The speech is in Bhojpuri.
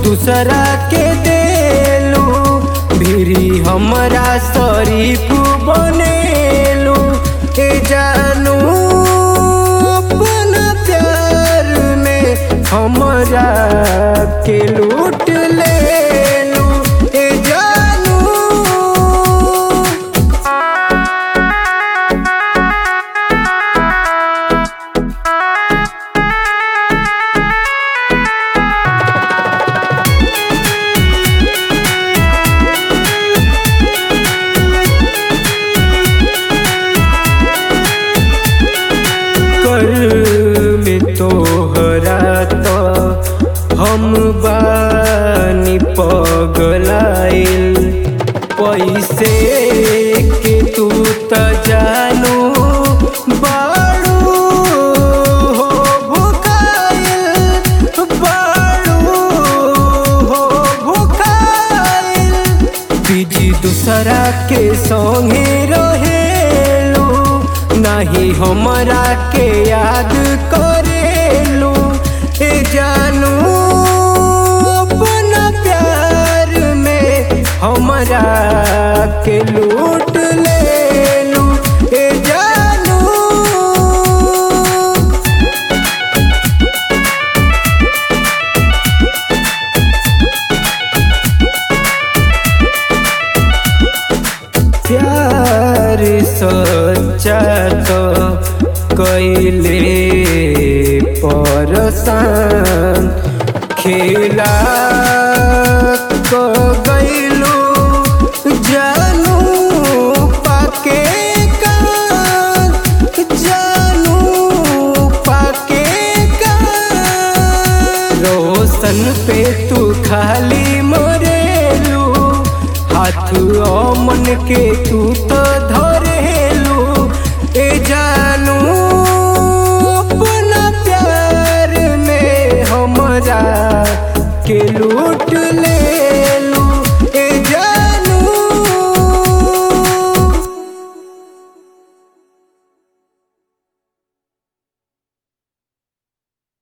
दूसरा के देलू भिरी हमरा शरीफ बनेलू के जानू अपना प्यार में हमरा के लूट लेलू ए जानू कर में तोहरा तो हम बानी पगलाइल पैसे के तू त जानू बाड़ू हो भुकाइल बाड़ू हो भुकाइल बीजी दूसरा के संगे रहेलू नहीं हमरा के याद करेलू ए जानू अपना प्यार में हमरा के लूट लेलू ए जानू प्यार सच्चा तो कैले परसान खेला